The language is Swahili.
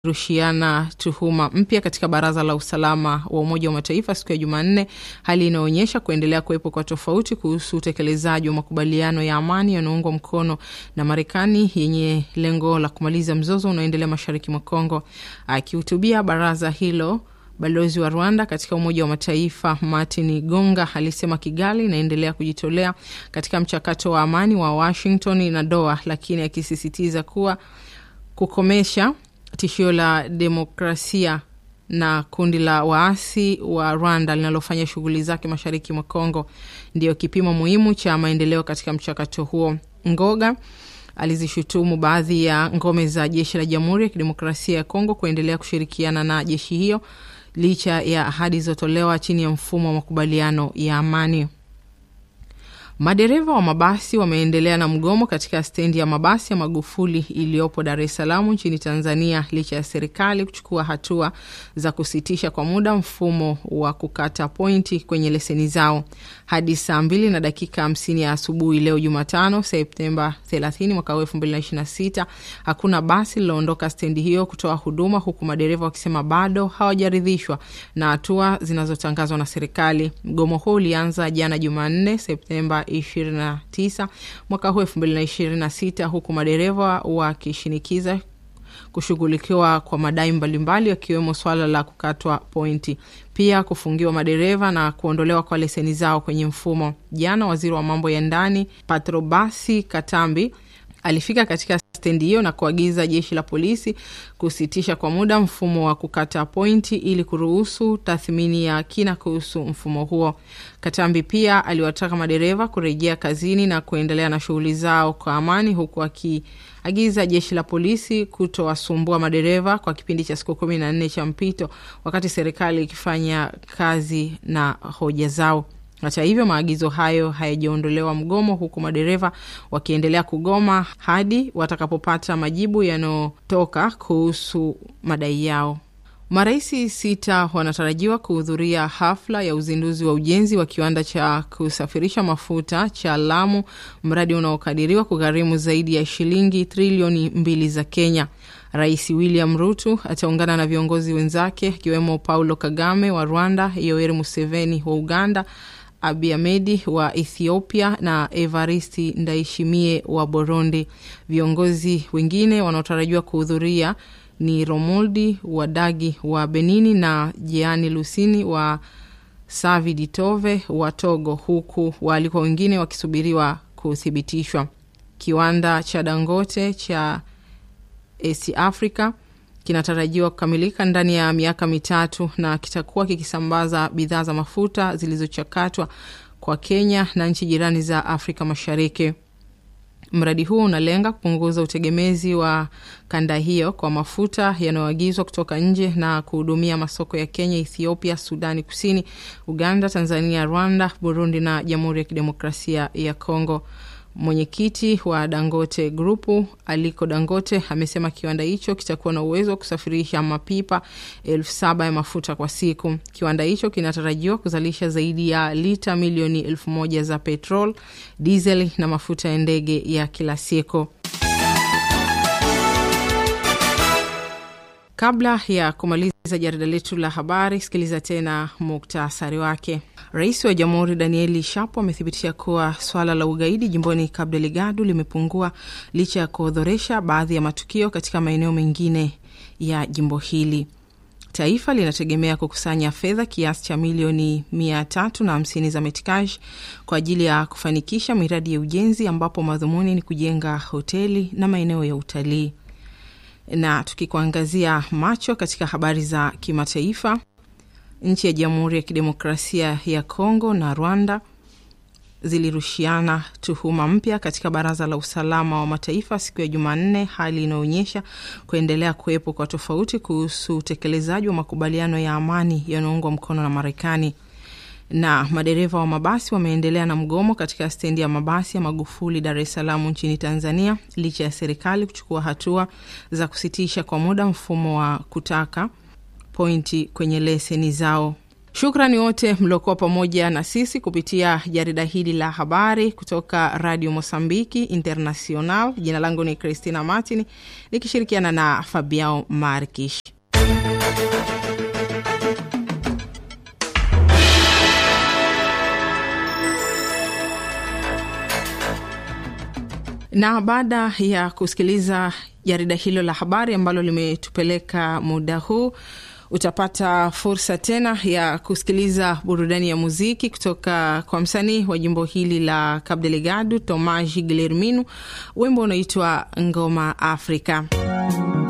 zilirushiana tuhuma mpya katika Baraza la Usalama wa Umoja wa Mataifa siku ya Jumanne, hali inayoonyesha kuendelea kuwepo kwa tofauti kuhusu utekelezaji wa makubaliano ya amani yanayoungwa mkono na Marekani yenye lengo la kumaliza mzozo unaoendelea mashariki mwa Kongo. Akihutubia baraza hilo Balozi wa Rwanda katika Umoja wa Mataifa Martin Gonga alisema Kigali inaendelea kujitolea katika mchakato wa amani wa Washington na Doha, lakini akisisitiza kuwa kukomesha tishio la demokrasia na kundi la waasi wa Rwanda linalofanya shughuli zake mashariki mwa Kongo ndiyo kipimo muhimu cha maendeleo katika mchakato huo. Ngoga alizishutumu baadhi ya ngome za jeshi la Jamhuri ya Kidemokrasia ya Kongo kuendelea kushirikiana na jeshi hiyo licha ya ahadi zilizotolewa chini ya mfumo wa makubaliano ya amani. Madereva wa mabasi wameendelea na mgomo katika stendi ya mabasi ya Magufuli iliyopo Dar es Salaam nchini Tanzania licha ya serikali kuchukua hatua za kusitisha kwa muda mfumo wa kukata pointi kwenye leseni zao. Hadi saa mbili na dakika hamsini ya asubuhi leo Jumatano Septemba 30 mwaka 2026 hakuna basi lililoondoka stendi hiyo kutoa huduma, huku madereva wakisema bado hawajaridhishwa na hatua zinazotangazwa na serikali. Mgomo huo ulianza jana Jumanne Septemba 29 mwaka huu 2026 huku madereva wakishinikiza kushughulikiwa kwa madai mbalimbali yakiwemo swala la kukatwa pointi, pia kufungiwa madereva na kuondolewa kwa leseni zao kwenye mfumo. Jana waziri wa mambo ya ndani Patrobasi Katambi alifika katika stendi hiyo na kuagiza jeshi la polisi kusitisha kwa muda mfumo wa kukata pointi ili kuruhusu tathmini ya kina kuhusu mfumo huo. Katambi pia aliwataka madereva kurejea kazini na kuendelea na shughuli zao kwa amani, huku akiagiza jeshi la polisi kutowasumbua madereva kwa kipindi cha siku kumi na nne cha mpito, wakati serikali ikifanya kazi na hoja zao. Hata hivyo maagizo hayo hayajaondolewa mgomo, huku madereva wakiendelea kugoma hadi watakapopata majibu yanayotoka kuhusu madai yao. Maraisi sita wanatarajiwa kuhudhuria hafla ya uzinduzi wa ujenzi wa kiwanda cha kusafirisha mafuta cha Lamu, mradi unaokadiriwa kugharimu zaidi ya shilingi trilioni mbili za Kenya. Rais William Ruto ataungana na viongozi wenzake akiwemo Paulo Kagame wa Rwanda, Yoweri Museveni wa Uganda, Abiy Ahmed wa Ethiopia na Evaristi Ndayishimiye wa Burundi. Viongozi wengine wanaotarajiwa kuhudhuria ni Romoldi Wadagi wa Benini na Jeani Lusini wa Savi Ditove wa Togo, huku waalikwa wengine wakisubiriwa kuthibitishwa. Kiwanda cha Dangote cha East Africa kinatarajiwa kukamilika ndani ya miaka mitatu na kitakuwa kikisambaza bidhaa za mafuta zilizochakatwa kwa Kenya na nchi jirani za Afrika Mashariki. Mradi huo unalenga kupunguza utegemezi wa kanda hiyo kwa mafuta yanayoagizwa kutoka nje na kuhudumia masoko ya Kenya, Ethiopia, Sudani Kusini, Uganda, Tanzania, Rwanda, Burundi na Jamhuri ya Kidemokrasia ya Kongo. Mwenyekiti wa Dangote Grupu Aliko Dangote amesema kiwanda hicho kitakuwa na uwezo wa kusafirisha mapipa elfu saba ya mafuta kwa siku. Kiwanda hicho kinatarajiwa kuzalisha zaidi ya lita milioni elfu moja za petrol, diesel na mafuta ya ndege ya kila siku. Kabla ya kumaliza jarida letu la habari, sikiliza tena muktasari wake. Rais wa Jamhuri Danieli Shapo amethibitisha kuwa swala la ugaidi jimboni Cabo Delgado limepungua licha ya kuodhoresha baadhi ya matukio katika maeneo mengine ya jimbo hili. Taifa linategemea kukusanya fedha kiasi cha milioni mia tatu na hamsini za metikash kwa ajili ya kufanikisha miradi ya ujenzi ambapo madhumuni ni kujenga hoteli na maeneo ya utalii. Na tukikuangazia macho katika habari za kimataifa, nchi ya Jamhuri ya Kidemokrasia ya Kongo na Rwanda zilirushiana tuhuma mpya katika Baraza la Usalama wa Mataifa siku ya Jumanne, hali inayoonyesha kuendelea kuwepo kwa tofauti kuhusu utekelezaji wa makubaliano ya amani yanayoungwa mkono na Marekani. Na madereva wa mabasi wameendelea na mgomo katika stendi ya mabasi ya Magufuli, Dar es Salaam nchini Tanzania, licha ya serikali kuchukua hatua za kusitisha kwa muda mfumo wa kutaka pointi kwenye leseni zao. Shukrani wote mliokuwa pamoja na sisi kupitia jarida hili la habari kutoka Radio Mosambiki International. Jina langu ni Christina Martin nikishirikiana na Fabiao Markish. Na baada ya kusikiliza jarida hilo la habari ambalo limetupeleka muda huu utapata fursa tena ya kusikiliza burudani ya muziki kutoka kwa msanii wa jimbo hili la Cabo Delgado, Tomas Guillermino, wimbo unaitwa Ngoma Afrika.